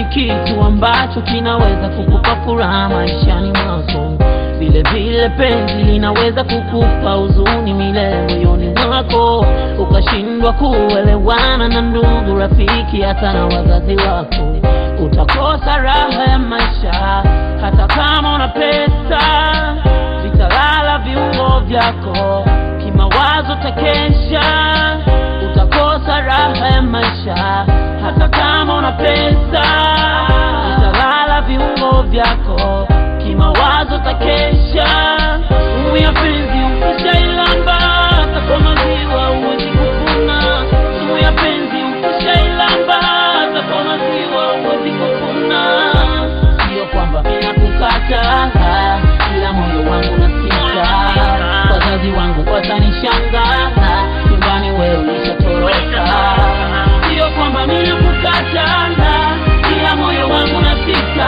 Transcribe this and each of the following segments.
kitu ambacho kinaweza kukupa furaha maishani mwako. Vile vile penzi linaweza kukupa huzuni milele moyoni mwako, ukashindwa kuelewana na ndugu, rafiki, hata na wazazi wako. Utakosa raha ya maisha hata kama una pesa, vitalala viungo vyako, kimawazo takesha. Utakosa raha ya maisha hata kama una pesa, vitalala viungo vyako, kimawazo takesha. Sumu ya penzi ukishailamba, hata kwa maziwa huwezi kufuna. Sumu ya penzi ukishailamba, hata kwa maziwa huwezi kufuna. Sio kwamba ninakukata, ila moyo wangu nasita. Wazazi wangu watanishangaa, nyumbani wewe ulishatoroka. Sio kwamba ninakukata, ila moyo wangu nasita.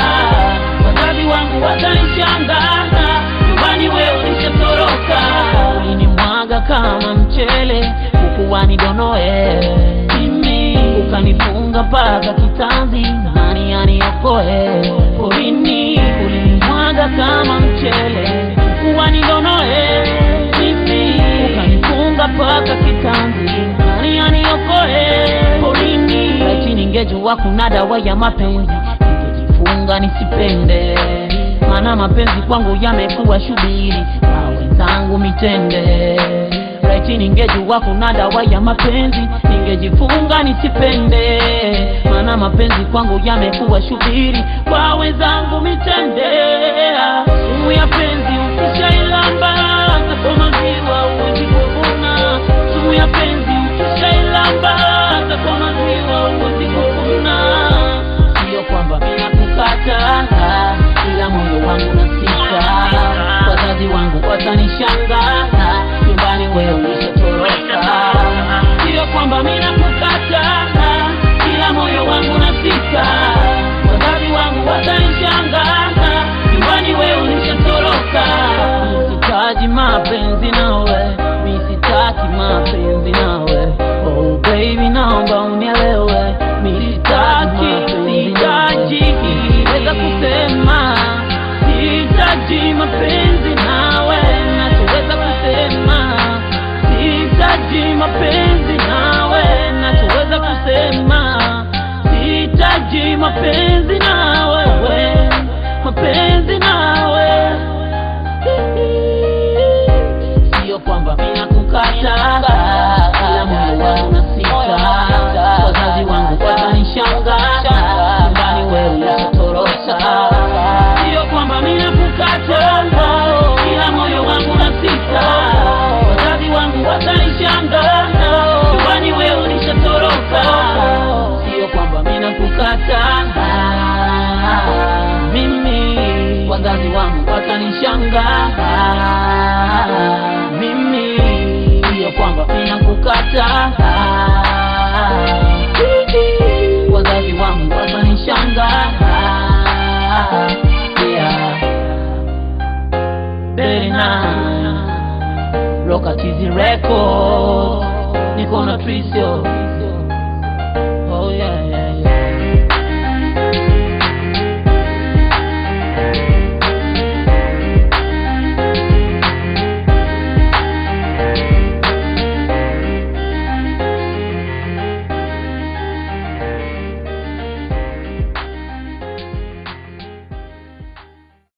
Wazazi wangu watanishangaa, nyumbani wewe ulishatoroka. Ulinimwaga kama mchele, huku wanidonoe mimi, ukanifunga mpaka kitanzi, nani aniokoe porini? Ulinimwaga kama mchele, huku wanidonoe mimi, ukanifunga mpaka kitanzi, nani aniokoe porini? Laiti ningejua kuna dawa ya mapenzi, ningejifunga nisipende, maana mapenzi kwangu yamekuwa shubiri na wenzangu mitende. Laiti ningejua kuna dawa ya mapenzi, ningejifunga nisipende, maana mapenzi kwangu yamekuwa shubiri kwa wenzangu mitende. Sumu ya penzi ukishailamba, hata kwa maziwa huwezi kuvuna. Sumu ya penzi ukishailamba, hata kwa maziwa huwezi kuvuna. Sio kwamba ninakukata, ila moyo wangu nasita. Wazazi wangu watanishangaa, nyumbani wewe ulishatoroka. Sio kwamba ninakukata, ila moyo wangu nasita. Wazazi wangu watanishangaa, nyumbani wewe ulishatoroka. Sitaji mapenzi nawe, mi sitaki mapenzi nawe. Oh baby, naomba unielewe, mi sitaki, sitaji weza kusema sihitaji mapenzi nawe, nachoweza kusema sihitaji mapenzi nawe, nachoweza kusema sihitaji mapenzi nawe, we, mapenzi nawe sio kwamba ninakukata, ila moyo wangu nasita. Wazazi wangu watanishangaa, nyumbani wewe ulishatoroka. Sio kwamba ninakukata, ila moyo wangu nasita. Wazazi wangu watanishangaa, nyumbani wewe ulishatoroka. Sio kwamba ninakukata mimi, wazazi wangu watanishangaa mimi, sio kwamba ninakukata wazazi wangu watanishangaa yeah. Berina Rockatizi Records niko na Trisio